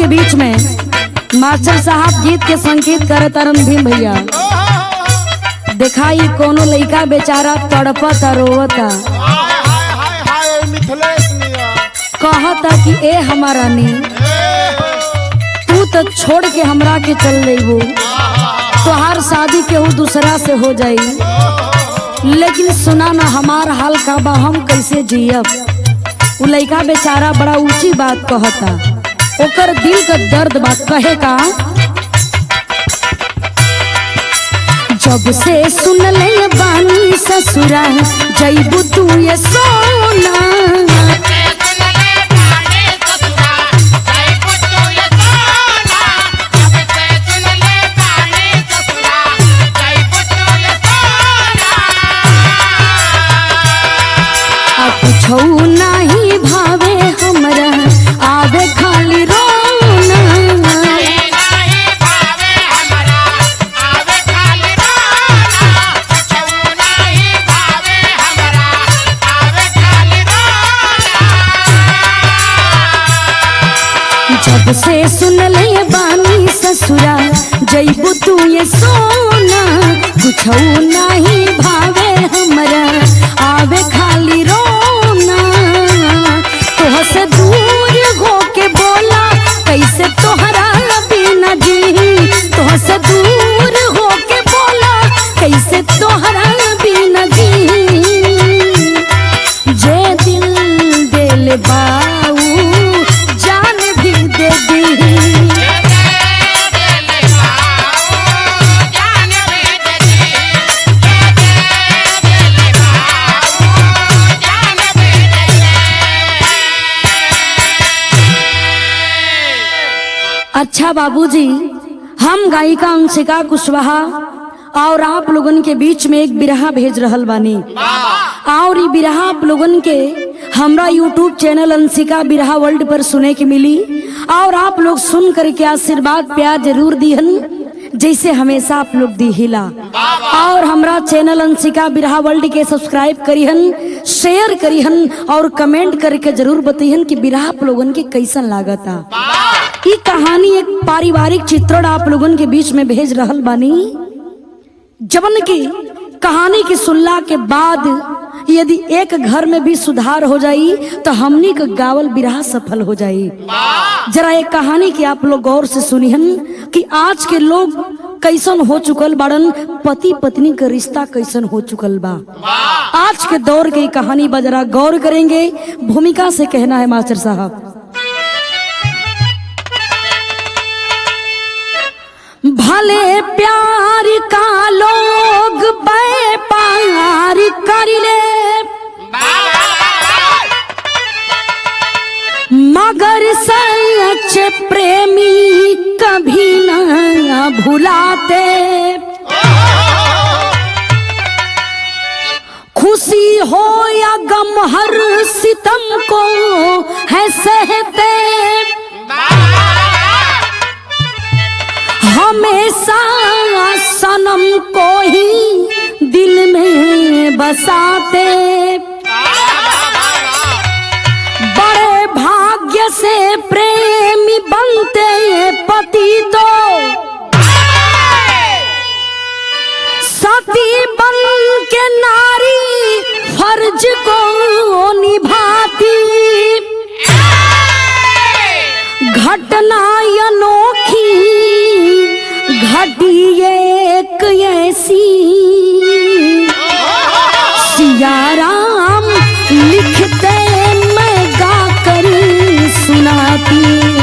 के बीच में मास्टर साहब गीत के संकेत करे तरन भीम भैया दिखाई कोनो लइका बेचारा तड़पता रोवता हाय हाय हाय हाय मिथिलेश मिया कहता कि ए हमारा नी तू तो छोड़ के हमरा के चल रही तोहार शादी केहू दूसरा से हो जाई लेकिन सुना ना हमार हाल का बा हम कैसे जियब उ लइका बेचारा बड़ा ऊंची बात कहता ओकर दिल का दर्द बात कहे का जब से सुन ले बानी ससुरा जैबू तू ये सोना आ कुछो नाही भावे हमरा आवे खाली रोना जब से सुन ले बानी ससुरा जैबू तू ये सोना कुछो नाही भावे हमरा आवे खाली रोना तोह से दूर हो के बोला कैसे तोहरा बिना जी तोह से दूर हो के बोला कैसे तोहरा बिना जी जे दिल दिल बाऊ जान भी दे दी अच्छा बाबूजी हम गायिका अंशिका कुशवाहा और आप लोगन के बीच में एक बिरहा भेज रहल बानी और ई बिरहा आप लोगन के हमरा यूट्यूब चैनल अंशिका बिरहा वर्ल्ड पर सुने के मिली और आप लोग सुन करके आशीर्वाद प्यार जरूर दिहन जैसे हमेशा आप लोग दी हिला और हमरा चैनल अंशिका बिरहा वर्ल्ड के सब्सक्राइब करिहन शेयर करिहन और कमेंट करके जरूर बतिहन कि बिरहा आप लोगन के कैसन लागता ई कहानी एक पारिवारिक चित्रण आप लोगन के बीच में भेज रहल बानी जवन की कहानी की सुनला के बाद यदि एक घर में भी सुधार हो जाई तो हमनी का गावल बिरहा सफल हो जाई जरा एक कहानी की आप लोग गौर से सुनिहन कि आज के लोग कैसन हो चुकल बाड़न पति पत्नी का रिश्ता कैसन हो चुकल बा आज के दौर की कहानी बा जरा गौर करेंगे भूमिका से कहना है मास्टर साहब भले प्यार का लोग व्यापार कर ले मगर सच प्रेमी कभी न भुलाते खुशी हो या गम हर सितम को है सहते हमेशा सनम को ही दिल में बसाते बड़े भाग्य से प्रेमी बनते पति तो सती बन के नारी फर्ज को निभाती घटना अनोखी घटी एक ऐसी सियाराम लिखते मैं गाकर सुनाती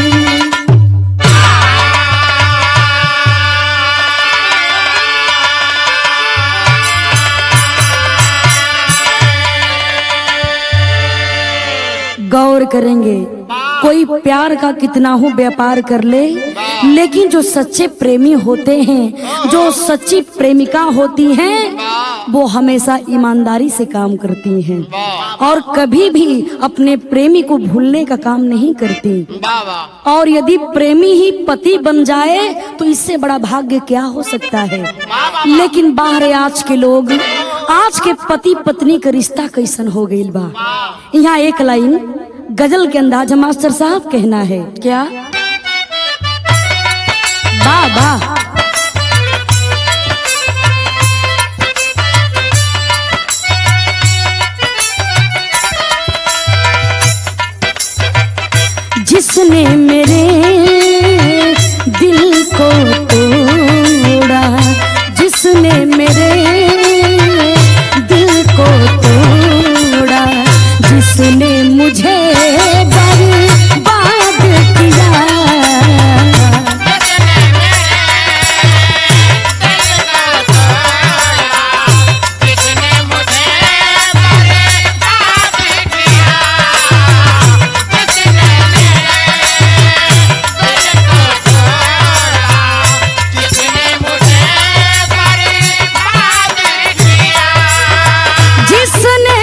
गौर करेंगे कोई प्यार का कितना हो व्यापार कर ले लेकिन जो सच्चे प्रेमी होते हैं जो सच्ची प्रेमिका होती हैं वो हमेशा ईमानदारी से काम करती हैं और कभी भी अपने प्रेमी को भूलने का काम नहीं करती और यदि प्रेमी ही पति बन जाए तो इससे बड़ा भाग्य क्या हो सकता है लेकिन बाहर आज के लोग आज के पति पत्नी का रिश्ता कैसन हो गई बा यहाँ एक लाइन गजल के अंदाज मास्टर साहब कहना है क्या वाह वाह जिसने मेरे दिल को तोड़ा जिसने मेरे दिल को तोड़ा जिसने मुझे बर्बाद किया जिसने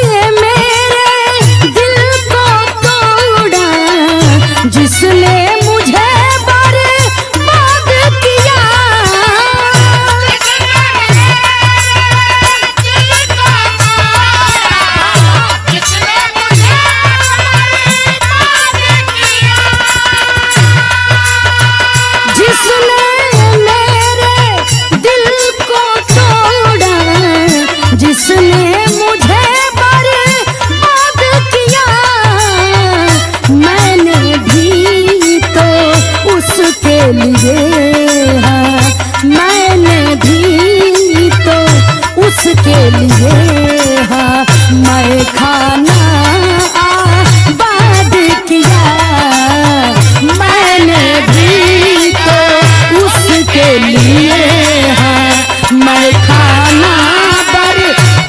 मेरे दिल को तोड़ा जिसने मुझे बर्बाद किया जिसने मेरे दिल को तोड़ा जिसने मुझे बर्बाद किया मैंने भी तो उसके लिए हाँ, मैंने भी तो उसके लिए हाँ मैं खाना आबाद किया मैंने भी तो उसके लिए हाँ मैं खाना बर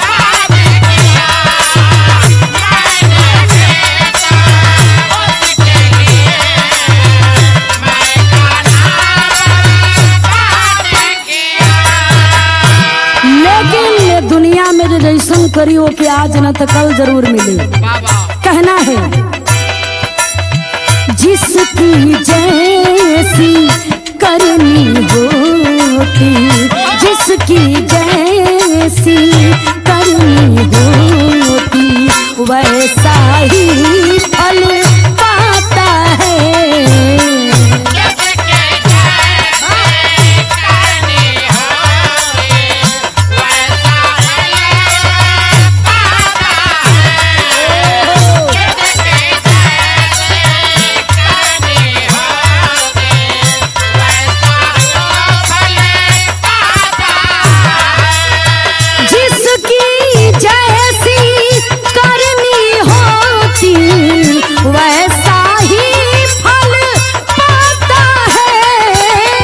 लेकिन ये दुनिया में जो जैसन करी हो कि आज न तो कल जरूर मिले कहना है जिसकी जैसी करनी होती जिसकी जैसी करनी होती वैसा ही फल पाता है जिसकी जैसी करनी होती वैसा ही फल पाता है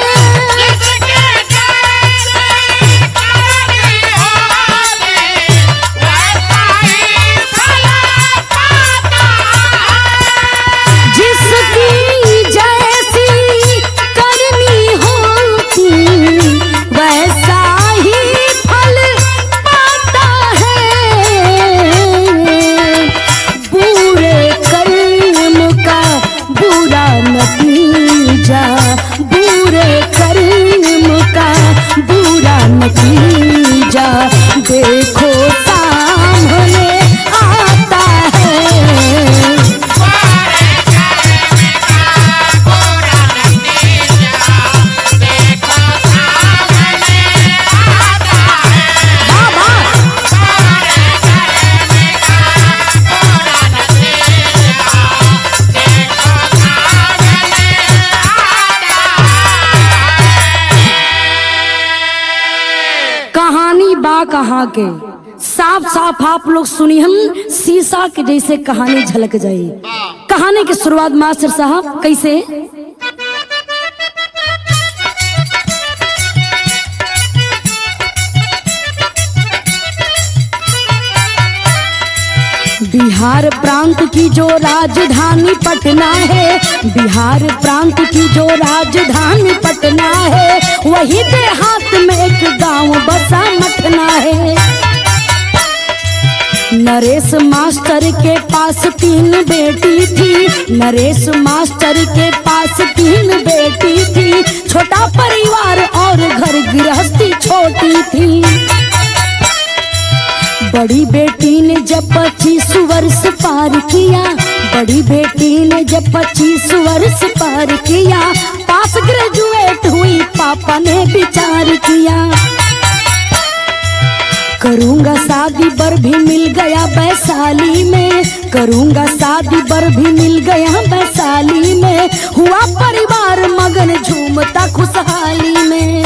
जिसकी जैसी करनी होती वैसा ही फल पाता है बुरे कर्म का बुरा नतीजा बुरे कर्म का बुरा नतीजा देखो सामने आता है कहानी बा कहाँ के साफ साफ आप लोग सुनिहन शीशा के जैसे कहानी झलक जाई कहानी की शुरुआत मास्टर साहब कैसे बिहार प्रांत की जो राजधानी पटना है बिहार प्रांत की जो राजधानी पटना है वही देहात में एक गांव बसा मटना है नरेश मास्टर के पास तीन बेटी थी नरेश मास्टर के पास तीन बेटी थी छोटा परिवार और घर गृहस्थी छोटी थी बड़ी बेटी ने जब पच्चीस वर्ष पार किया बड़ी बेटी ने जब पच्चीस वर्ष पार किया पास ग्रेजुएट हुई पापा ने विचार किया करूंगा शादी बर भी मिल गया वैशाली में करूंगा शादी बर भी मिल गया वैशाली में हुआ परिवार मगन झूमता खुशहाली में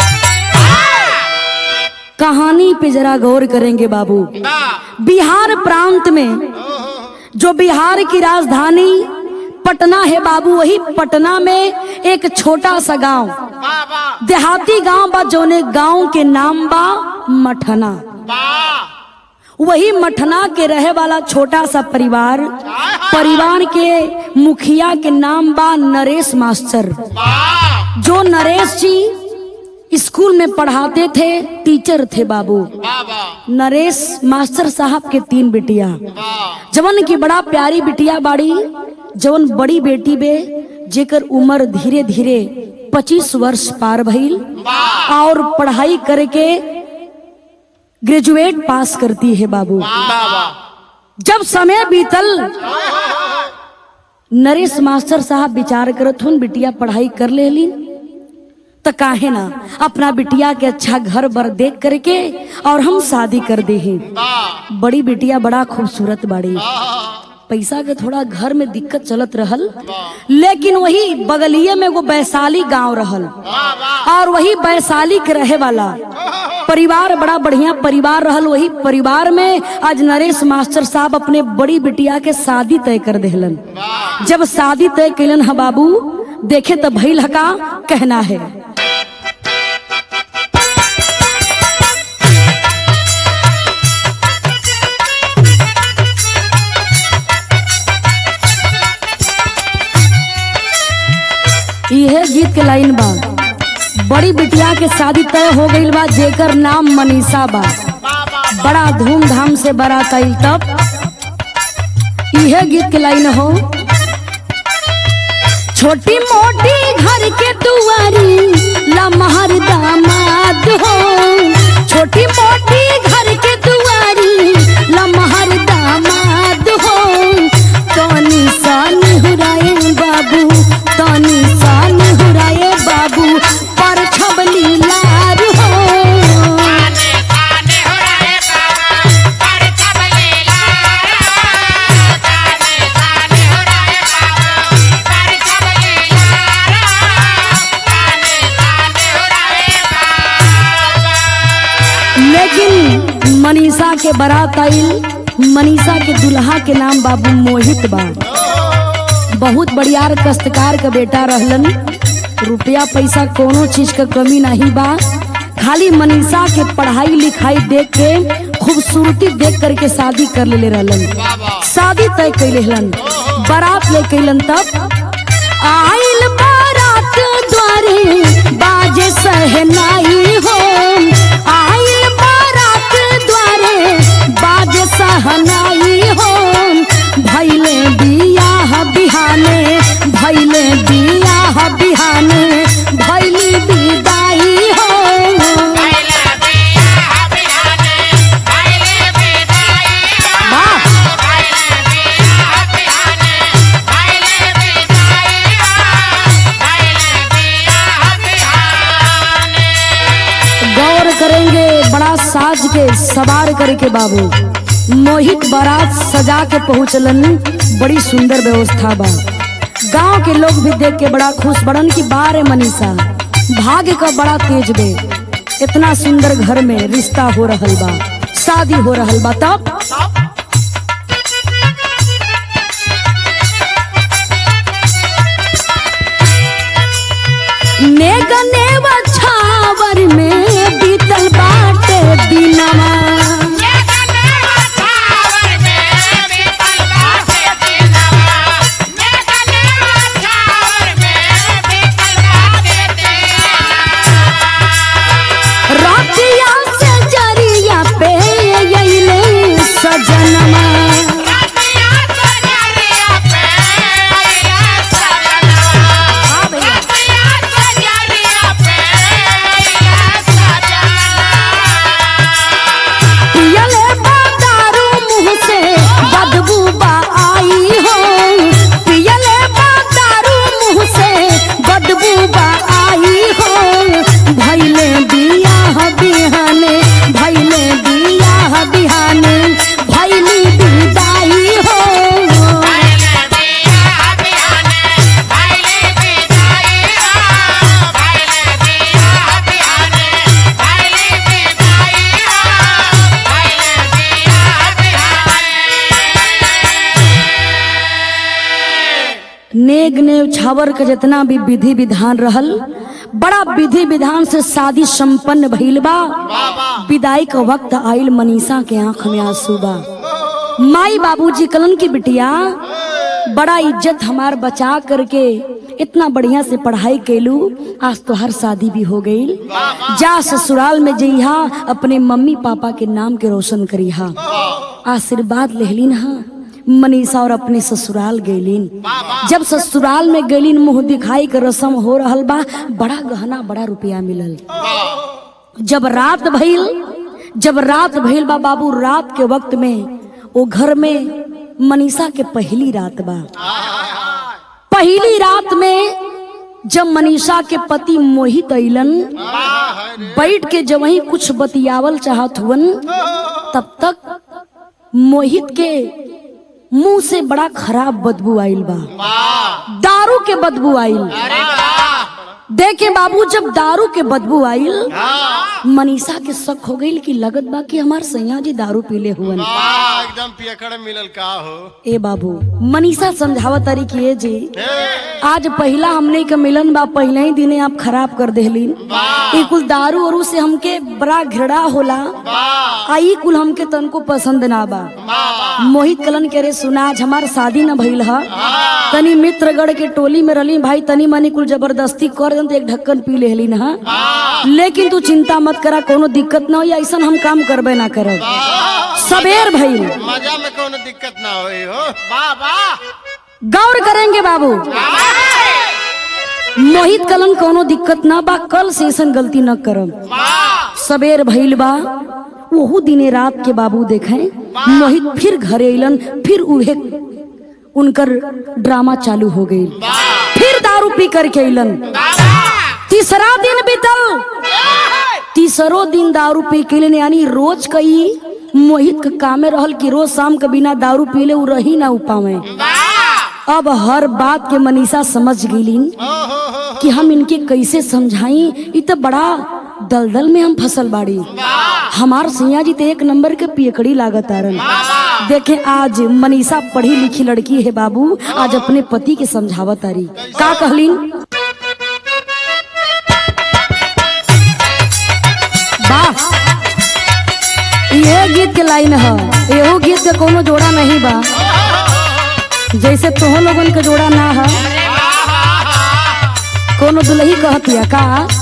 कहानी पे जरा गौर करेंगे बाबू बिहार प्रांत में जो बिहार की राजधानी पटना है बाबू वही पटना में एक छोटा सा गांव वाह देहाती गांव बा जौने गांव के नाम बा मठना वाह वही मठना के रहे वाला छोटा सा परिवार परिवार के मुखिया के नाम बा नरेश मास्टर वाह जो नरेश जी स्कूल में पढ़ाते थे टीचर थे बाबू वाह नरेश मास्टर साहब के तीन बिटिया वाह जवन की बड़ा प्यारी बिटिया बाड़ी जवन बड़ी बेटी बे जेकर उम्र धीरे धीरे पच्चीस वर्ष पार भइल और पढ़ाई करके ग्रेजुएट पास करती है बाबू वाह जब समय बीतल नरेश मास्टर साहब विचार करत हुन बिटिया पढ़ाई कर लेली त काहे ना अपना बिटिया के अच्छा घर बर देख करके और हम शादी कर दे हैं वाह बड़ी बिटिया बड़ा खूबसूरत बाड़ी पैसा के थोड़ा घर में दिक्कत चलत रहल लेकिन वही बगलिए में एगो वैशाली गांव रहल और वही वैशाली के रहे वाला परिवार बड़ा बढ़िया परिवार रहल वही परिवार में आज नरेश मास्टर साहब अपने बड़ी बिटिया के शादी तय कर देहलन जब शादी तय कैलन ह बाबू देखे तो भइल हका कहना है यह गीत के लाइन बा बड़ी बिटिया के शादी तय हो गईल बा जेकर नाम मनीषा बा बड़ा धूमधाम से बारात आइल तब यह गीत के लाइन हो छोटी मोटी घर के दुआरी लमहर दामाद हो छोटी मोटी घर के दुआरी लमहर दामाद हो तनी सान हुराए बाबू तनी सान हुराए बाबू पर छबली लार हो लेकिन मनीषा के बारात आइल मनीषा के दुल्हा के नाम बाबू मोहित बा बहुत बढ़ियार कष्टकार का बेटा रहलन रुपया पैसा कोनो चीज का कमी नहीं बा खाली मनीषा के पढ़ाई लिखाई देख के खूबसूरती देख करके शादी कर लेले रहलन शादी तय कैले हलन बारात ले कैलन तब आइल बारात द्वारे बाजे सहनाई हो आइल बारात द्वारे बाजे सहनाई हो भैले बियाह बिहाने भैले बियाह बिहाने भैली विदाई हो वाह गौर करेंगे बड़ा साज के सवार करके बाबू मोहित बारात सजा के पहुंचलन बड़ी सुंदर व्यवस्था बा गांव के लोग भी देख के बड़ा खुश बड़न की बारे मनीषा भाग्य का बड़ा तेज बे इतना सुंदर घर में रिश्ता हो रहल बा शादी हो रहल बा तब नेगने छावर में बीतल बाटे दिनवा रातिया से जरिया पे अइले सजनमा हाँ भैया नेग ने छावर के जितना भी विधि विधान रहल बड़ा विधि विधान से शादी संपन्न भइल बा विदाई का वक्त आइल मनीषा के आंख में आंसू बा माई बाबूजी कलन की बिटिया बड़ा इज्जत हमार बचा करके इतना बढ़िया से पढ़ाई कैलू आज तो हर शादी भी हो गई जा ससुराल में जइहा अपने मम्मी पापा के नाम के रोशन करिहा आशीर्वाद लेहलिन हा मनीषा और अपने ससुराल गैलिन जब ससुराल में गैलिन मुंह दिखाई के रस्म हो रहल बा बड़ा गहना बड़ा रुपया मिलल जब रात भइल जब रात भइल बा बाबू रात के वक्त में वो घर में मनीषा के पहली रात बा पहली रात में जब मनीषा के पति मोहित अइलन बैठ के जब वही कुछ बतियावल चाहत हुवन तब तक मोहित के मुंह से बड़ा खराब बदबू आइल बा दारू के बदबू आइल अरे वाह देखे बाबू जब दारू के बदबू आइल मनीषा के शक हो गई कि लगत बा कि हमार सैया जी दारू पीले हुवन वाह एकदम पियकड़ मिलल का हो ए बाबू मनीषा समझावत तारी कि ए जी हे, आज पहला हमने के मिलन बा पहले ही दिने आप खराब कर देहलीन ई कुल दारू और से हमके बड़ा घृणा होला वाह आ ई कुल हमके तनको पसंद ना बा वाह मोहित कलन के रे सुना आज हमार शादी न भइल ह तनी मित्रगढ़ के टोली में रली भाई तनी मनी कुल जबरदस्ती कर दन तो एक ढक्कन पी लेहलीन ह लेकिन तू चिंता मत करा कोनो दिक्कत ना होई ऐसन हम काम करबे ना करब सबेर भइल मजा में कोनो दिक्कत ना होई हो वाह वाह गौर करेंगे बाबू मोहित कलन कोनो दिक्कत ना बा कल से ऐसन गलती न करब वाह सबेर भइल बा ओहू दिने रात के बाबू देखे मोहित फिर घरे अइलन फिर उहे उनकर ड्रामा चालू हो गई फिर दारू पी करके अइलन तीसरा दिन बीतल तीसरो दिन दारू पी के अइलन यानी रोज कई मोहित के कामे रहल कि रोज शाम के बिना दारू पीले उ रही ना उपावे अब हर बात के मनीषा समझ गईलिन कि हम इनके कैसे समझाई इ तो बड़ा दलदल में हम फसल बाड़ी हमार सैया जी तो एक नंबर के पियकड़ी लागत आरन देखे आज मनीषा पढ़ी लिखी लड़की है बाबू आज अपने पति के समझावत आरी का कहलीन वाह ये गीत के लाइन है एहो गीत के कोनो जोड़ा नहीं बा जैसे तोह लोगन के जोड़ा ना है कोनो दुलही कहतिया का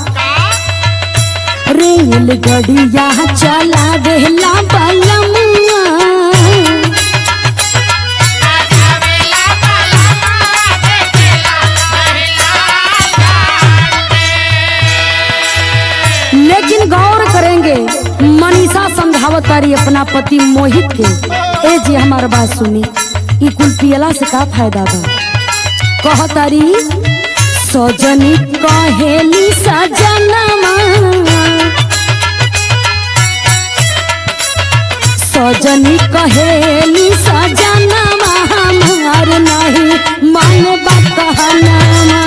रेल गड़िया चला देला बलमुआ लेकिन गौर करेंगे मनीषा समझावत तारी अपना पति मोहित के ए जी हमार बात सुनी ई कुल पियला से का फायदा बा कहतारी सजनी कहेली सजनमा सजनी कहेली सजनमा हमार नहीं मानबा कहनामा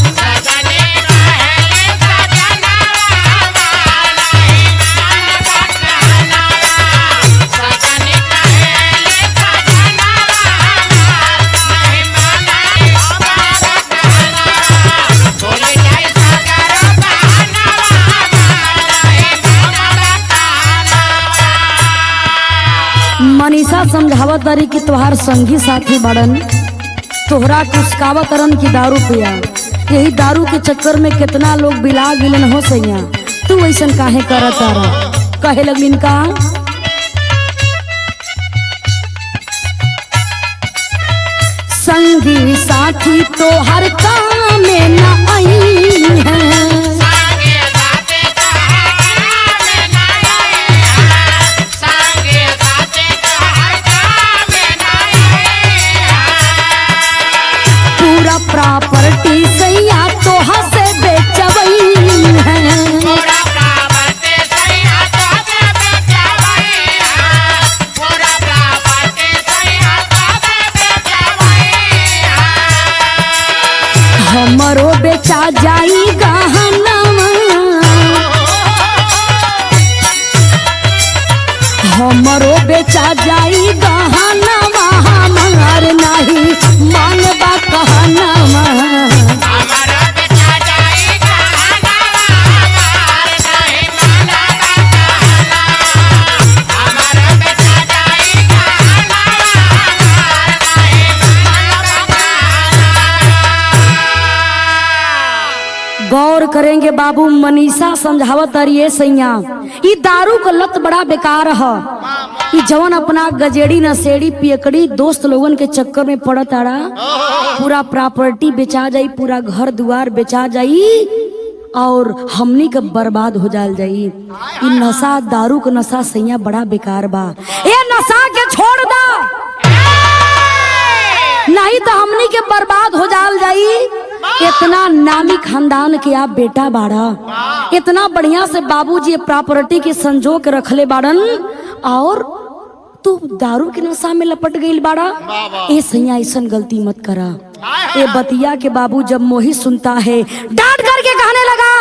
मनीषा समझावत तारी कि तोहार संगी साथी बड़न तोहरा कुसकावत तरन की दारू पिया यही दारू के चक्कर में कितना लोग बिला गिलन हो सैया तू ऐसन काहे करत तारा कहे लगलिन का संगी साथी तो हर काम में न आई है पूरा प्रॉपर्टी सैया तो हसे बेचवई है हमरो बेचा जाई गहनवा हमरो बेचा जाई गहनवा हमार नहीं मानबा कहनवा बाबू मनीषा समझावत अरिए सैया ई दारू का लत बड़ा बेकार ह ई जवन अपना गजेड़ी नशेड़ी पियकड़ी दोस्त लोगन के चक्कर में पड़त आड़ा पूरा प्रॉपर्टी बेचा जाई पूरा घर दुआर बेचा जाई और हमनी के बर्बाद हो जाल जाई ई नशा दारू का नशा सैया बड़ा बेकार बा ए नशा के छोड़ दा नहीं तो हमनी के बर्बाद हो जाल जाई इतना नामी खानदान के आप बेटा बाड़ा इतना बढ़िया से बाबूजी प्रॉपर्टी के संजो के रखले बाड़न और तू दारू के नशा में लपट गईल बाड़ा ए सैया ऐसन गलती मत करा ए बतिया के बाबू जब मोहित सुनता है डांट करके कहने लगा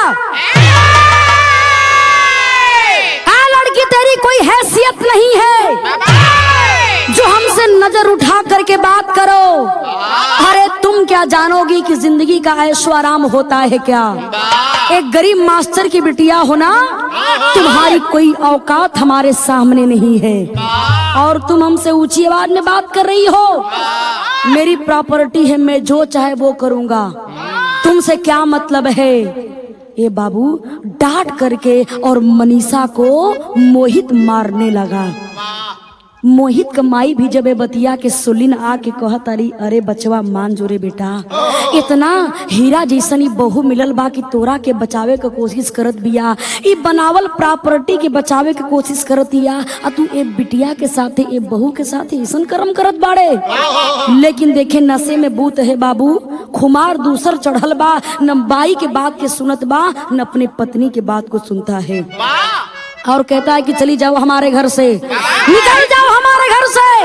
आ लड़की तेरी कोई हैसियत नहीं है जो हमसे नजर उठा करके बात करो अरे तुम क्या जानोगी कि जिंदगी का ऐशो आराम होता है क्या एक गरीब मास्टर की बिटिया होना तुम्हारी कोई औकात हमारे सामने नहीं है और तुम हमसे ऊंची आवाज में बात कर रही हो मेरी प्रॉपर्टी है मैं जो चाहे वो करूंगा तुमसे क्या मतलब है ये बाबू डांट करके और मनीषा को मोहित मारने लगा मोहित का माई भी जब ए बतिया के सुलिन आके कहत अरी अरे बचवा मान जोरे बेटा इतना हीरा जैसन ई बहू मिलल बा कि तोरा के बचावे के कोशिश करत बिया ई बनावल प्रॉपर्टी के बचावे के कोशिश करत बिया आ तू ए बिटिया के साथे ए बहू के साथे ऐसन कर्म करत बाड़े लेकिन देखे नशे में बूत है बाबू खुमार दूसर चढ़ल बा न बाई के बात के सुनत बा न अपने पत्नी के बात को सुनता है और कहता है कि चली जाओ हमारे घर से निकल जाओ हमारे घर से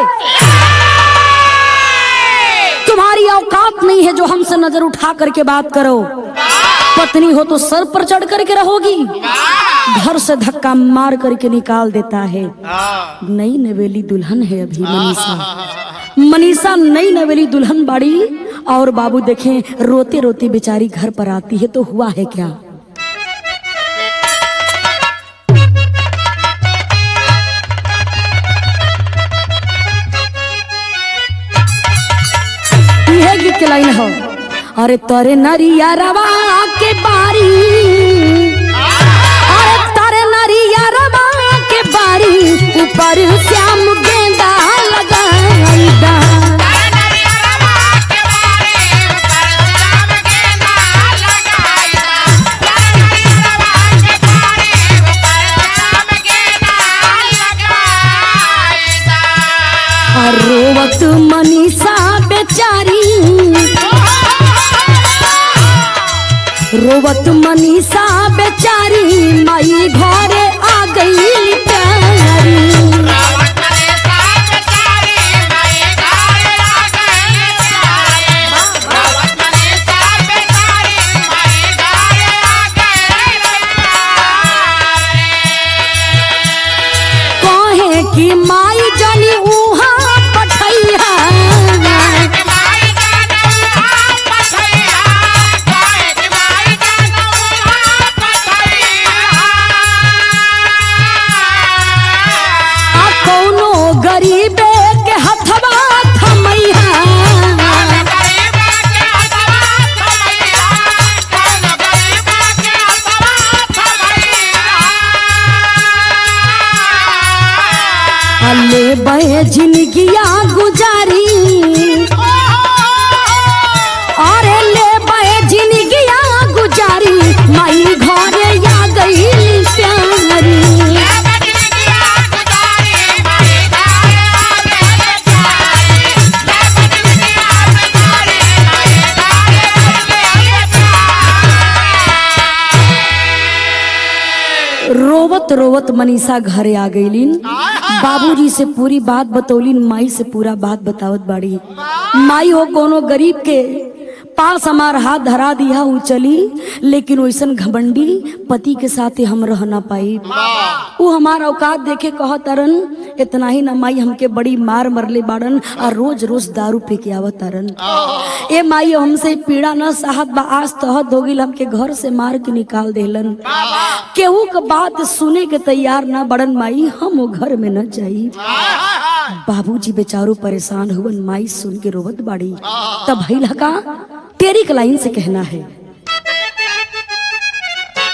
तुम्हारी औकात नहीं है जो हमसे नजर उठा करके बात करो पत्नी हो तो सर पर चढ़ करके रहोगी घर से धक्का मार करके निकाल देता है हाँ नई नवेली दुल्हन है अभी मनीषा मनीषा नई नवेली दुल्हन बाड़ी और बाबू देखें रोते रोते बेचारी घर पर आती है तो हुआ है क्या यह गीत के लाइन हो अरे तोरे नरिया रवा के बारी अरे तारे नरिया रवा के बारी ऊपर श्याम गेंदा लगाई दा और रोवत मनीषा बेचारी रोवत मनीषा बेचारी माई घरे आ गई प्यारी कहे कि माई जानी उहा पठैया आ कौनो गरीबे के हथवा थमैया अले बहे जिंदगिया गुजारी अरे ले बहे जिंदगिया गुजारी माई घरे आ गई प्यारी रोवत रोवत मनीषा घरे आ गईलिन बाबूजी से पूरी बात बतौलिन माई से पूरा बात बतावत बाड़ी माई हो कोनो गरीब के पास हमार हाथ धरा दिया ऊ चली लेकिन वैसन घमंडी पति के साथे हम रह ना पाई ऊ हमार औकात देखे कह तरन इतना ही ना माई हमके बड़ी मार मरले बाड़न और रोज रोज दारू पी के आवत तरन ए माई हमसे पीड़ा न साहत बा आज तहत हो गइल हमके घर से मार के निकाल देलन केहू के बात सुने के तैयार ना बड़न माई हम वो घर में न जाई बाबूजी बेचारो परेशान हुवन माई सुन के रोवत बाड़ी तब भइल का तेरी कलाइन से कहना है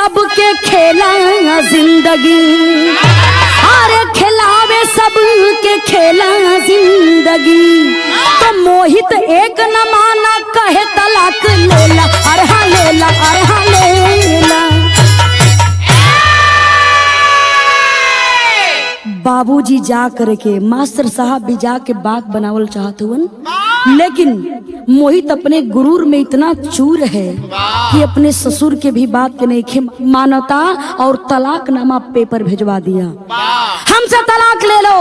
सबके खेला जिंदगी अरे खिलावे सबके खेला जिंदगी तो मोहित एक न माना कहे तलाक लेला अरे हाँ लेला अरे हाँ लेला बाबूजी जा करके मास्टर साहब भी जाके बाग बनावल चाहत हुवन लेकिन मोहित अपने गुरूर में इतना चूर है कि अपने ससुर के भी बात के नहीं खे मानता और तलाकनामा पेपर भिजवा दिया हमसे तलाक ले लो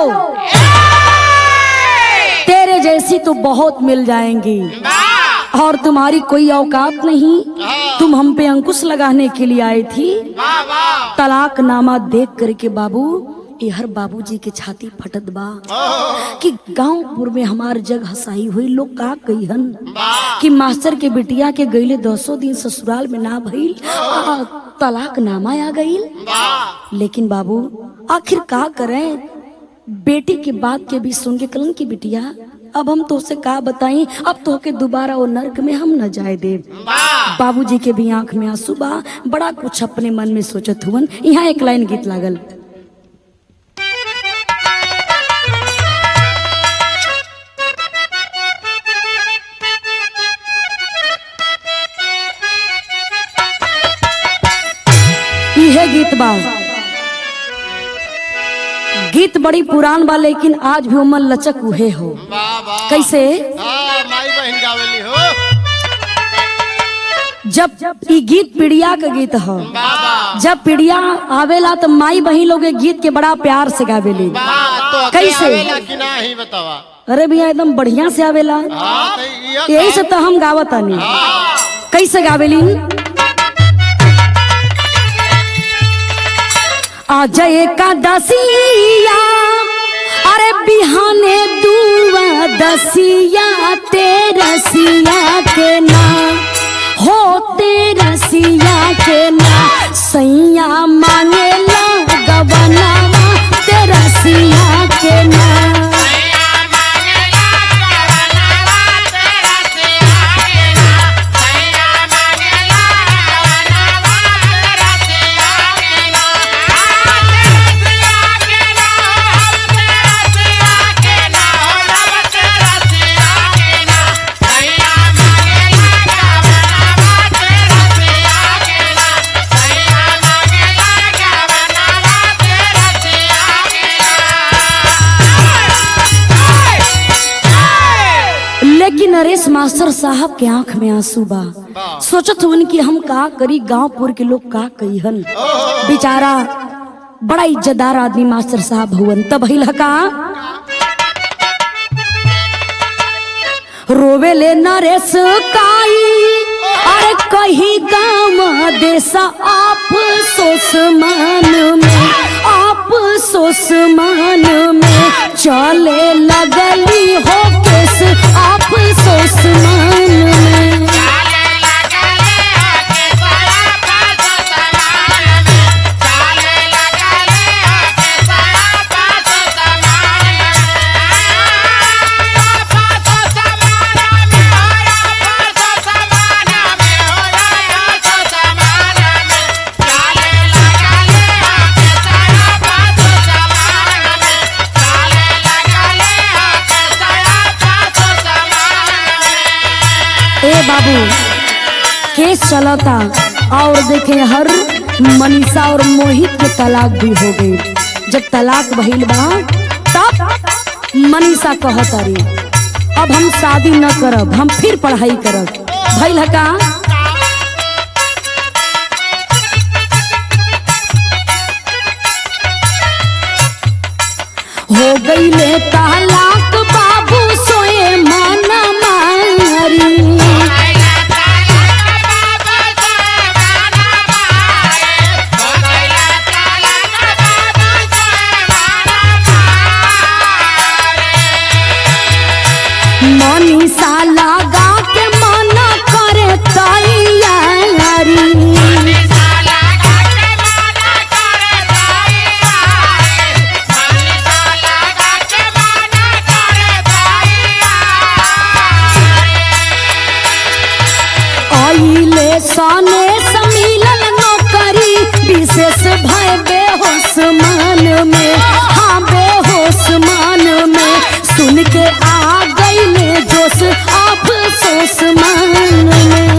तेरे जैसी तो बहुत मिल जाएंगी और तुम्हारी कोई औकात नहीं तुम हम पे अंकुश लगाने के लिए आई थी तलाकनामा देख करके बाबू ये हर बाबूजी के छाती फटत बा कि गांवपुर में हमार जग हसाई हुई लोग का कहीहन कि मास्टर के बिटिया के गईले दसों दिन ससुराल में ना भइल आ, तलाक नामा आ गईल लेकिन बाबू आखिर का करें बेटी के बात के भी सुन के कलन की बिटिया अब हम तो उसे का बताई अब तो के दोबारा वो नर्क में हम न जाए दे बाबूजी के भी आंख में आंसू बा बड़ा कुछ अपने मन में सोचत हुवन यहाँ एक लाइन गीत लागल इहे गीत बा गीत बड़ी पुरान बा लेकिन आज भी उमर लचक उहे हो वाह वाह कैसे हाँ माई बहन गावेली हो जब ई गीत पीड़िया का गीत हो बाबा जब पीड़िया आवेला तो माई बहन लोग ए गीत के बड़ा प्यार से गावेली वाह तो कैसे? आवेला कि ना ही बतावा अरे भैया एकदम बढ़िया से आवेला हाँ तो ये यही से तो हम गावत आनी कैसे गावेली आज का दसिया अरे बिहाने दुआ दसिया तेरसिया के ना हो तेरसिया के ना सैया मांगेला गबना तेरसिया के ना लेकिन नरेश मास्टर साहब के आंख में आंसू बा सोचत हुन कि हम का करी गांवपुर के लोग का कहीहन बेचारा बड़ा इज्जतदार आदमी मास्टर साहब हुवन तब हिल का रोवे ले नरेश काई अरे कही गाँव देश आप सोस मान में आप सोस मान में चले लगली हो केस आप सोस मान में ए बाबू केस चलता और देखे हर मनीषा और मोहित के तलाक भी हो गई जब तलाक भइल बा तब मनीषा कहतारी अब हम शादी न करब हम फिर पढ़ाई करब भइल है का हो गई ले तलाक बाबू सोए माना मारी मनीषा लगा के मना करे तैयारी भय बेहोश मान में हाँ बेहोश मान में सुन के आ गईले जोश अफसोस मान में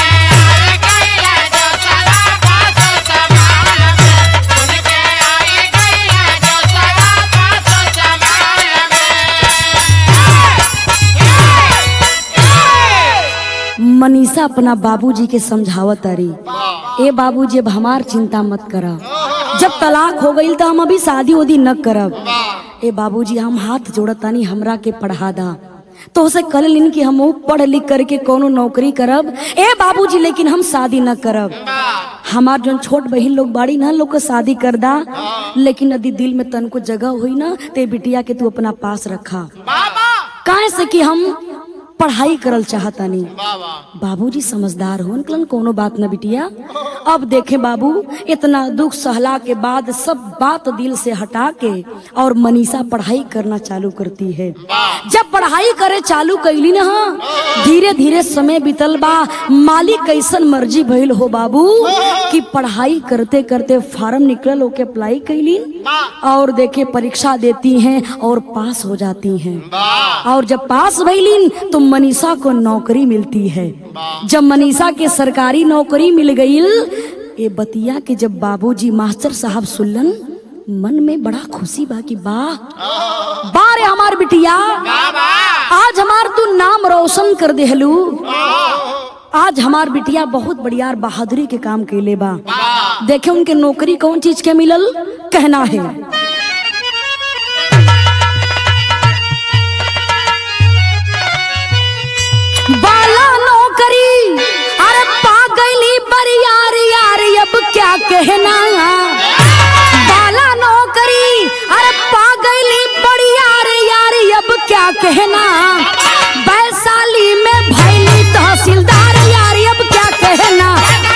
मनीषा अपना बाबूजी के समझावत तारी ए बाबूजी अब हमार चिंता मत करा जब तलाक हो गई तो हम अभी शादी उदी न करब ए बाबूजी हम हाथ जोड़तानी हमरा के पढ़ा दा तो उसे कल लिन कि हम पढ़ लिख करके कोनो नौकरी करब ए बाबूजी लेकिन हम शादी न करब हमार जोन छोट बहिन लोग बाड़ी ना लोग के शादी कर दा लेकिन यदि दिल में तन को जगह हुई ना ते बिटिया के तू अपना पास रखा काहे से कि हम पढ़ाई करल चाहतानी बाबा बाबूजी समझदार हो निकलन कोनो बात न बिटिया अब देखे बाबू इतना दुख सहला के बाद सब बात दिल से हटा के और मनीषा पढ़ाई करना चालू करती है जब पढ़ाई करे चालू कैली ना धीरे धीरे समय बीतल बा मालिक कैसन मर्जी भइल हो बाबू कि पढ़ाई करते करते फार्म निकलल ओके अप्लाई कैली और देखे परीक्षा देती हैं और पास हो जाती हैं वाह और जब पास भइलीन तो मनीषा को नौकरी मिलती है जब मनीषा के सरकारी नौकरी मिल गईल ये बतिया के जब बाबूजी मास्टर साहब सुनलन मन में बड़ा खुशी बा कि वाह बारे हमार बिटिया आज हमार तू नाम रोशन कर देहलू आज हमार बिटिया बहुत बढ़िया बहादुरी के काम कैले बा देखे उनके नौकरी कौन चीज के मिलल कहना है बाला नौकरी अरे पा गईली बरियार यार अब क्या कहना बाला नौकरी अरे पा गईली बरियार यार अब क्या कहना वैशाली में भैली तहसीलदार यार अब क्या कहना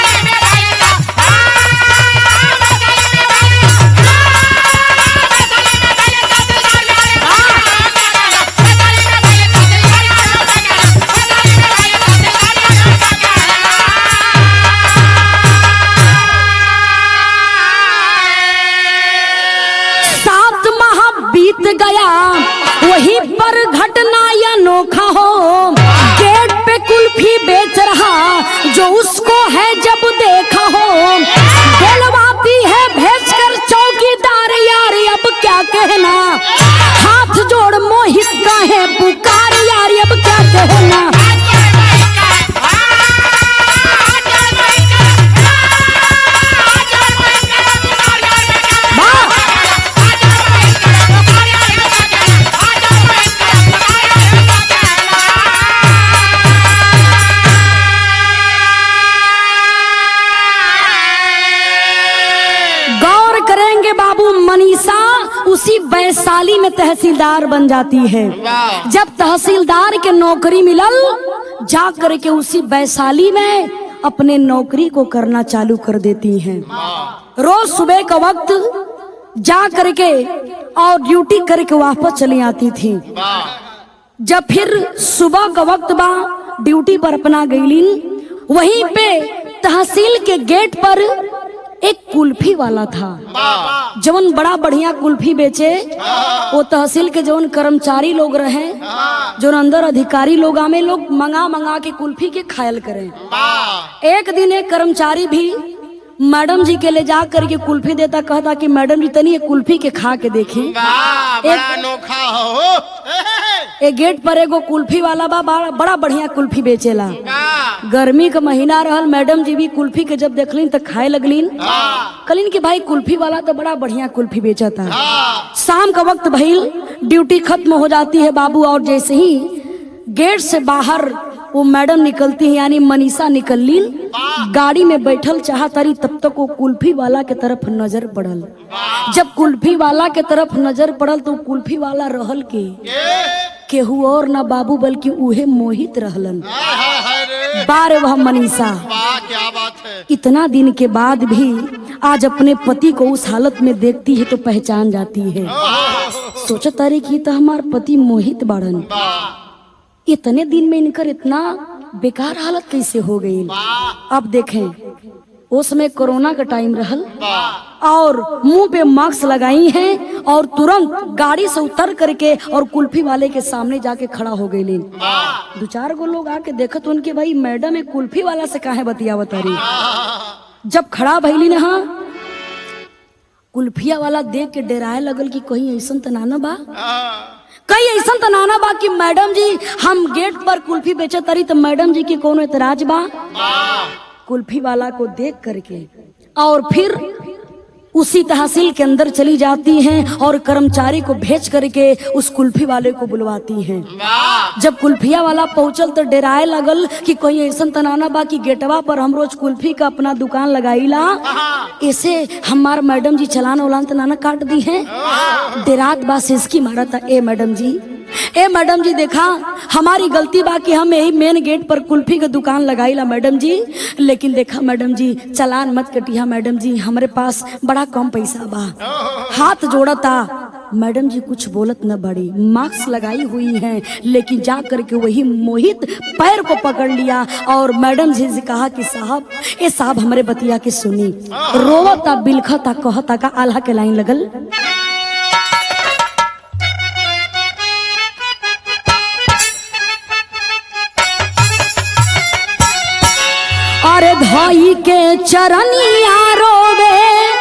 सात माह बीत गया वहीं पर घटना या नोखा हो गेट पे कुल्फी बेच रहा जो उसको है जब देखा हो बोलवाती है भेज कर चौकीदार यार अब क्या कहना हाथ जोड़ मोहित का है पुकार यार अब क्या कहना वाह गौर करेंगे बाबू मनीषा उसी वैशाली में तहसीलदार बन जाती है वाह जब तहसीलदार के नौकरी मिलल जा करके उसी वैशाली में अपने नौकरी को करना चालू कर देती हैं रोज सुबह का वक्त जा करके और ड्यूटी करके वापस चली आती थी वाह जब फिर सुबह का वक्त बा ड्यूटी पर अपना गईलीन वहीं पे तहसील के गेट पर एक कुल्फी वाला था वाह जवन बड़ा बढ़िया कुल्फी बेचे वो तहसील के जवन कर्मचारी लोग रहे जो अंदर अधिकारी लोग आमे लोग मंगा मंगा के कुल्फी के खायल करें वाह एक दिन एक कर्मचारी भी मैडम जी के ले जा करके कुल्फी देता कहता कि मैडम जी तनी ये कुल्फी के खा के देखें वाह बड़ा अनोखा हो ए गेट पर एगो कुल्फी वाला बा बड़ा, बड़ा बढ़िया कुल्फी बेचेला वाह गर्मी का महीना रहल मैडम जी भी कुल्फी के जब देखलिन तो खाए लगलिन कहलिन कि भाई कुल्फी वाला तो बड़ा बढ़िया कुल्फी बेचता शाम का वक्त भइल ड्यूटी खत्म हो जाती है बाबू और जैसे ही गेट से बाहर वो मैडम निकलती है यानी मनीषा निकललीन गाड़ी में बैठल चाहतारी तब तक वो कुल्फी वाला के तरफ नजर पड़ल जब कुल्फी वाला के तरफ नजर पड़ल तो कुल्फी वाला रहल के केहू और ना बाबू बल्कि उहे मोहित रहलन बार वह मनीषा वाह क्या बात है इतना दिन के बाद भी आज अपने पति को उस हालत में देखती है तो पहचान जाती है सोचत तारे कि तो हमार पति मोहित बाड़न इतने दिन में इनकर इतना बेकार हालत कैसे हो गई अब देखें उसमें कोरोना का टाइम रहल वाह और मुंह पे मास्क लगाई हैं और तुरंत गाड़ी से उतर करके और कुल्फी वाले के सामने जाके खड़ा हो गई लीन वाह दो चार गो लोग आके देखत उनके भाई मैडम एक कुल्फी वाला से काहे बतियावत रही आह, जब खड़ा भइली ना हाँ कुल्फिया वाला देख के डेराए लगल कि कहीं ऐसा त नाना बा आह, कहीं ऐसा त नाना बा कि मैडम जी हम गेट पर कुल्फी बेचे तरी तो मैडम जी की कोनो एतराज बा वाह कुल्फी वाला को देख करके और फिर उसी तहसील के अंदर चली जाती हैं और कर्मचारी को भेज करके उस कुल्फी वाले को बुलवाती हैं वाह जब कुल्फिया वाला पहुंचल तो डराए लगल कि कोई ऐसा तनाना बा कि गेटवा पर हम रोज कुल्फी का अपना दुकान लगाईला ऐसे हमार मैडम जी चलान उलान तनाना काट दी है डेरात बा सिसकी मारा था ए मैडम जी ए मैडम जी देखा हमारी गलती बा कि हम यही मेन गेट पर कुल्फी का दुकान लगाईला मैडम जी लेकिन देखा मैडम जी चलान मत कटिया मैडम जी हमारे पास बड़ा कम पैसा बा हाथ जोड़ता मैडम जी कुछ बोलत न बड़ी मास्क लगाई हुई हैं लेकिन जा करके वही मोहित पैर को पकड़ लिया और मैडम जी से कहा कि साहब ए साहब हमारे बतिया के सुनी रोवता बिलखता कहता का आल्हा के लाइन लगल अरे धाई के चरनिया रोवे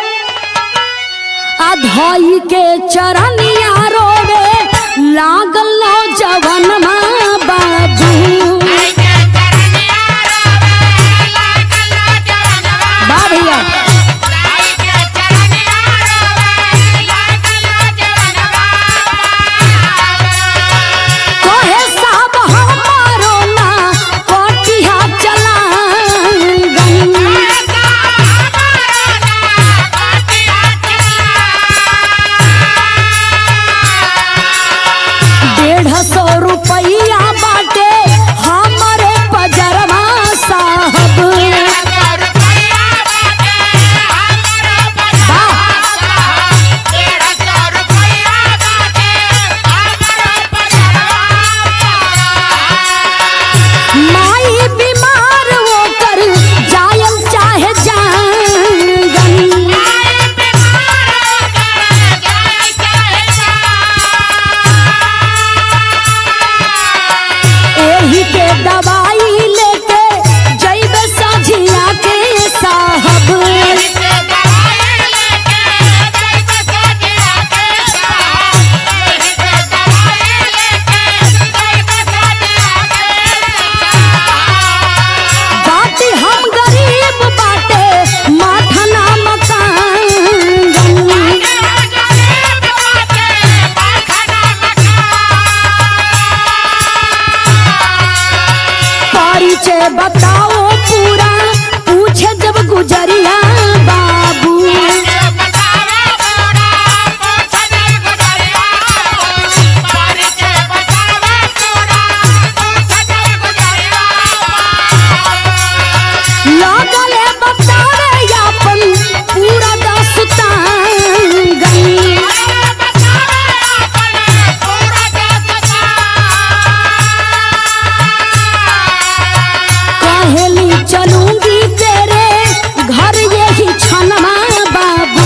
आ धाई के चरनिया रोवे लागल जवन बाबू बा भैया कहे साहब हमारो ना कोटिया चलांगन डेढ़ सौ रुपया बाटे हमारे पजरवा साहब माई बीमार वो कर जायल चाहे जांगन एही के दवाई लेके जैबे सझिया के साहब बाटी हम गरीब बाटे माथा ना मकान परिचय बताओ पूरा पूछे जब गुजरिया बाबू लगले बतावे अपन पूरा दास्तान कहेली चलूंगी तेरे घर यही छनमा बाबू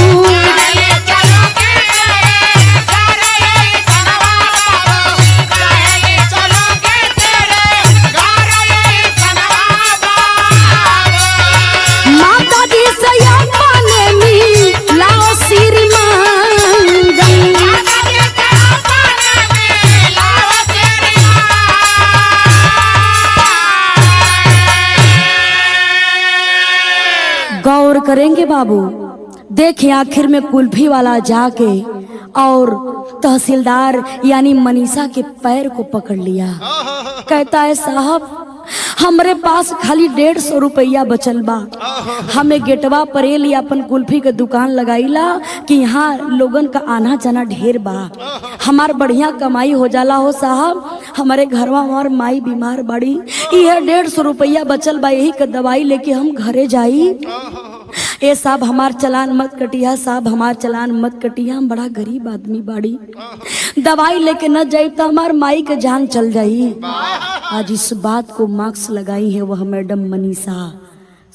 माता जी से अपने मी लाओ सिर मांगन गौर करेंगे बाबू देखें आखिर में कुल्फी वाला जाके और तहसीलदार यानी मनीषा के पैर को पकड़ लिया कहता है साहब हमरे पास खाली डेढ़ सौ रुपया बचल बा हमें गेटवा पर ए लिया अपन कुल्फी के दुकान लगाईला कि यहाँ लोगन का आना जाना ढेर बा हमार बढ़िया कमाई हो जाला हो साहब हमारे घरवा हमार माई बीमार बड़ी यह डेढ़ सौ रुपया बचल बा यही के दवाई लेके हम घरे जाई ए साहब हमार चलान मत कटिया साहब हमार चलान मत कटिया हम बड़ा गरीब आदमी बाड़ी दवाई लेके न जाई तो हमार माई के जान चल जाई आज इस बात को मार्क्स लगाई है वह मैडम मनीषा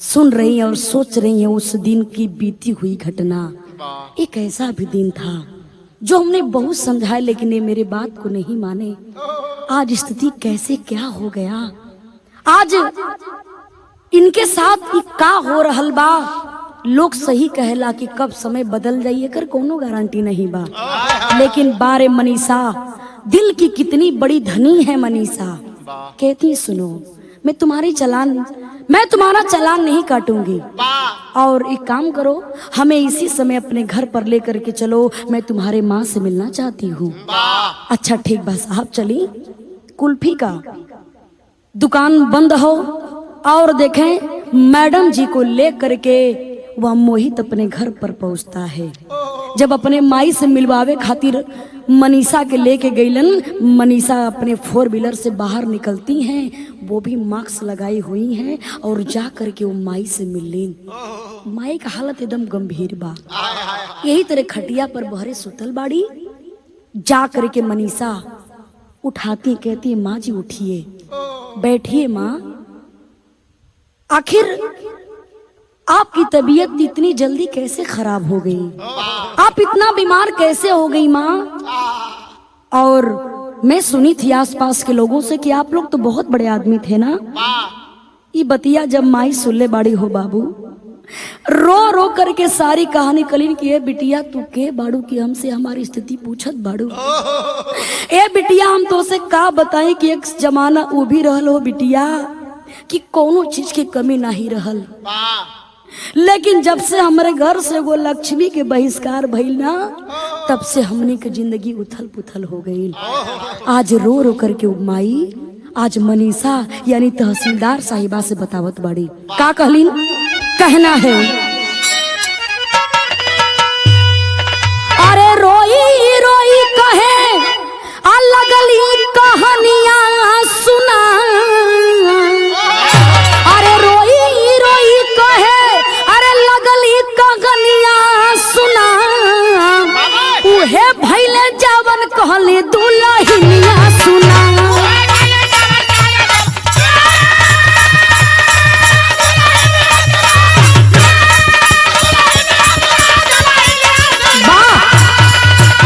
सुन रही हैं और सोच रही हैं उस दिन की बीती हुई घटना वाह एक ऐसा भी दिन था जो हमने बहुत समझाया लेकिन ये मेरे बात को नहीं माने आज स्थिति कैसे क्या हो गया आज इनके साथ ई का हो रहल बा लोग सही कहेला कि कब समय बदल जाइए कर कोनो गारंटी नहीं बा लेकिन बारे मनीषा दिल की कितनी बड़ी धनी है मनीषा वाह कहती सुनो मैं तुम्हारी चलान मैं तुम्हारा चलान नहीं काटूंगी वाह और एक काम करो हमें इसी समय अपने घर पर लेकर के चलो मैं तुम्हारे माँ से मिलना चाहती हूँ वाह अच्छा ठीक बा साहब चली कुल्फी का दुकान बंद हो और देखें मैडम जी को ले करके वह मोहित अपने घर पर पहुंचता है जब अपने माई से मिलवावे खातिर मनीषा के लेके गईलन मनीषा अपने फोर व्हीलर से बाहर निकलती हैं वो भी मास्क लगाई हुई हैं और जा करके वो माई से मिललीन माई का हालत एकदम गंभीर बा हाय हाय हाय यही तरह खटिया पर बहरे सुतल बाड़ी जा करके मनीषा उठाती कहती है माँ जी उठिए बैठिए माँ आखिर आपकी तबीयत इतनी जल्दी कैसे खराब हो गई आप इतना बीमार कैसे हो गई माँ और मैं सुनी थी आसपास के लोगों से कि आप लोग तो बहुत बड़े आदमी थे ना वाह ये बतिया जब माई सुल्ले बाड़ी हो बाबू रो रो करके सारी कहानी कलीन की ए बिटिया तू के बाड़ू की हमसे हमारी स्थिति पूछत बाड़ू ए बिटिया हम तो से का बताएं कि एक जमाना वो भी रहल हो बिटिया कि कोनो चीज की कमी नहीं रहल वाह लेकिन जब से हमारे घर से वो लक्ष्मी के बहिष्कार भइल ना तब से हमने के जिंदगी उथल पुथल हो गई आज रो रो करके उ माई आज मनीषा यानी तहसीलदार साहिबा से बतावत बाड़ी का कहलीन कहना है अरे रोई रोई कहे आ लगली कहानियां सुना अरे रोई रोई कहे अरे लगली कहानियां सुना उहे भैले जवन कहली दुलहिनिया सुना वाह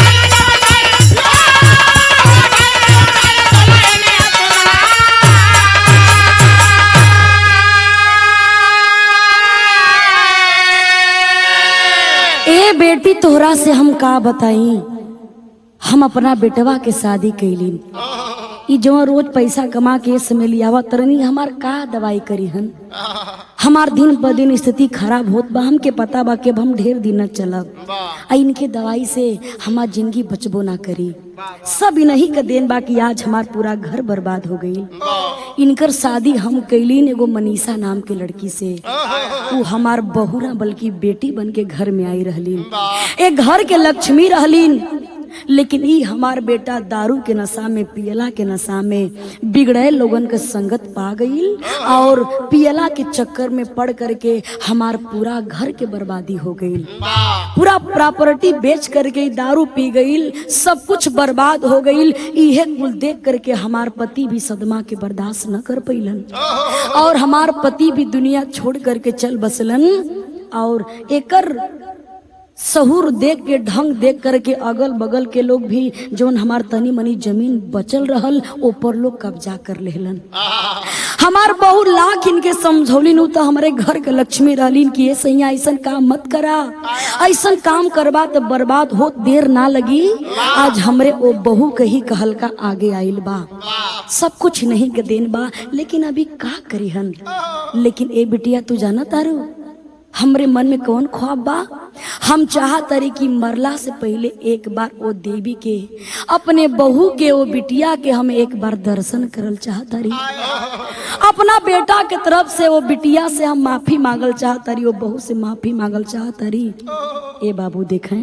ए बेटी तोहरा से हम का बताई हम अपना बेटवा के शादी कैली ई जो रोज पैसा कमा के इस समय लियावा तरनी हमार का दवाई करी हन हमार दिन ब दिन स्थिति खराब होत बा हमके पता बा कि अब हम ढेर दिन न चलब वाह आ इनके दवाई से हमार जिंदगी बचबो ना करी सब इन्हीं का देन बा कि आज हमार पूरा घर बर्बाद हो गई इनकर शादी हम कैलीन एगो मनीषा नाम के लड़की से वो हमार बहू ना बल्कि बेटी बन के घर में आई रहलीन एक घर के लक्ष्मी रहलीन लेकिन ई हमार बेटा दारू के नशा में पियला के नशा में बिगड़े लोगन के संगत पा गईल और पियला के चक्कर में पड़ करके हमार पूरा घर के बर्बादी हो गईल वाह पूरा प्रॉपर्टी बेच करके ई दारू पी गईल सब कुछ बर्बाद हो गईल इहे कुल देख करके हमार पति भी सदमा के बर्दाश्त न कर पैलन और हमार पति भी दुनिया छोड़ करके चल बसलन और एकर सहूर देख के ढंग देख करके अगल बगल के लोग भी जौन हमार तनी मनी जमीन बचल रहल ऊपर लोग कब्जा कर लेहलन हमार बहु लाख इनके समझौलिन उ तो हमारे घर के लक्ष्मी रहलीन कि ये सैया ऐसन काम मत करा ऐसन काम करबा तो बर्बाद हो देर ना लगी आज हमरे ओ बहू के ही कहल का आगे आइल बा सब कुछ नहीं के देन बा लेकिन अभी का करी हन लेकिन ए बिटिया तू जाना तारू हमरे मन में कौन ख्वाब बा हम चाहतरी कि मरला से पहले एक बार ओ देवी के अपने बहू के ओ बिटिया के हम एक बार दर्शन करल चाहतरी अपना बेटा के तरफ से वो बिटिया से हम माफी मांगल चाहतरी वो बहू से माफी मांगल चाहतरी ए बाबू देखें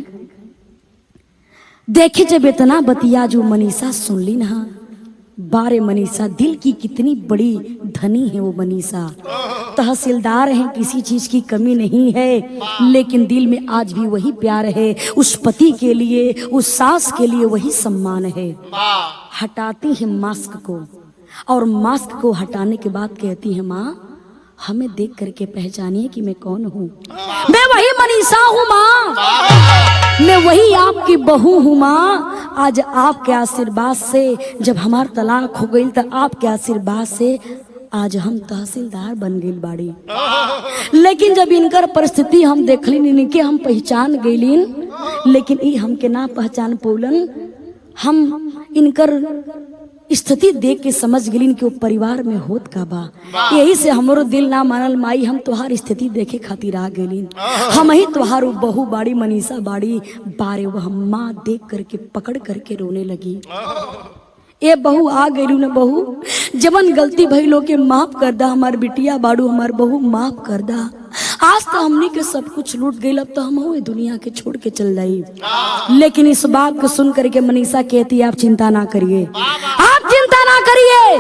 देखे जब इतना बतिया जो मनीषा सुनली ना बारे मनीषा दिल की कितनी बड़ी धनी है वो मनीषा तहसीलदार हैं किसी चीज की कमी नहीं है लेकिन दिल में आज भी वही प्यार है उस पति के लिए उस सास के लिए वही सम्मान है वाह हटाती है मास्क को और मास्क को हटाने के बाद कहती है माँ हमें देख करके पहचानिए कि मैं कौन हूँ मैं वही मनीषा हूँ माँ मैं वही आपकी बहू हूँ माँ आज आपके आशीर्वाद से जब हमार तलाक हो गई तो आपके आशीर्वाद से आज हम तहसीलदार बन गई बाड़ी लेकिन जब इनकर परिस्थिति हम देखली इनके हम पहचान गईलीन लेकिन ई हमके ना पहचान पौलन हम इनकर स्थिति देख के समझ गेलिन कि वो परिवार में होत का बा यही से हमरो दिल ना मानल माई हम तोहार स्थिति देखे खातिर आ गेलिन हम ही तोहार उ बहू बाड़ी मनीषा बाड़ी बारे वह माँ देख करके पकड़ करके रोने लगी ए बहू आ गई न बहू जवन गलती भइलो के माफ कर दा हमार बिटिया बाड़ू हमार बहू माफ कर दा आज तो हमनी के सब कुछ लूट गई अब तो हम ये दुनिया के छोड़ के चल जाई लेकिन इस बात को सुन करके मनीषा कहती है आप चिंता ना करिए आप चिंता ना करिए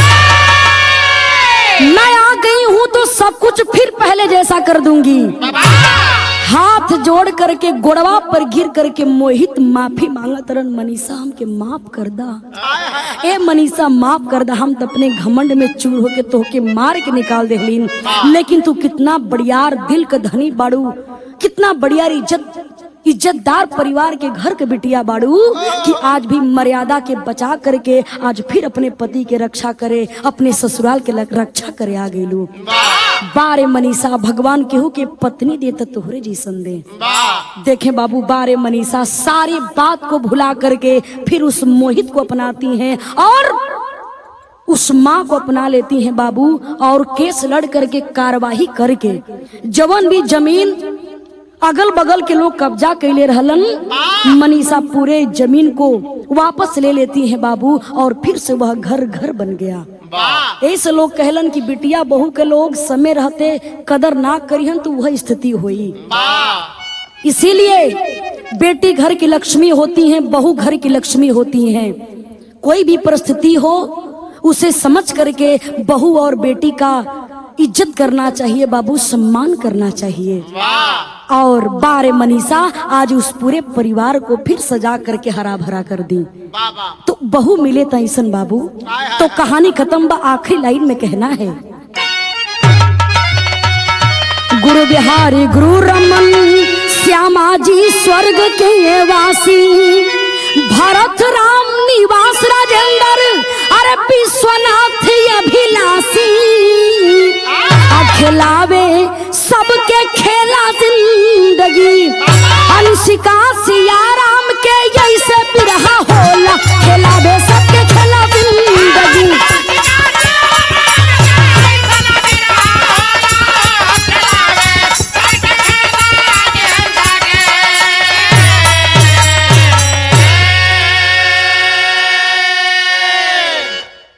मैं आ गई हूँ तो सब कुछ फिर पहले जैसा कर दूंगी हाथ जोड़ करके गोड़वा पर गिर करके मोहित माफी मांगा तरन मनीषा हमके माफ कर दा ए मनीषा माफ कर दा हम तो अपने घमंड में चूर होके तोहके मार के निकाल देहलीन लेकिन तू कितना बढ़ियार दिल का धनी बाड़ू कितना बढ़ियार इज्जत इज्जतदार परिवार के घर के बिटिया बाड़ू कि आज भी मर्यादा के बचा करके आज फिर अपने पति के रक्षा करे अपने ससुराल के लग- रक्षा करे आ गईलू बारे मनीषा भगवान केहू के पत्नी दे तो तोहरे जैसन दे देखे बाबू बारे मनीषा सारी बात को भुला करके फिर उस मोहित को अपनाती हैं और उस माँ को अपना लेती हैं बाबू और केस लड़ करके कार्यवाही करके जवन भी जमीन अगल बगल के लोग कब्जा कैले रहलन मनीषा पूरे जमीन को वापस ले लेती हैं बाबू और फिर से वह घर घर बन गया ऐसे लोग कहलन कि बिटिया बहू के लोग समय रहते कदर ना करिहन तो वह स्थिति हुई इसीलिए बेटी घर की लक्ष्मी होती हैं बहू घर की लक्ष्मी होती हैं कोई भी परिस्थिति हो उसे समझ करके बहू और बेटी का इज्जत करना चाहिए बाबू सम्मान करना चाहिए और बारे मनीषा आज उस पूरे परिवार को फिर सजा करके हरा भरा कर दी बाबा तो बहू मिले तैसन बाबू तो कहानी खत्म बा आखिरी लाइन में कहना है गुरु बिहारी गुरु रमन श्यामा जी स्वर्ग के ये वासी भरत राम निवास राजेंद्र अरे विश्वनाथ अभिलाषी आ खिलावे सबके खेला जिंदगी अनुष्का सिया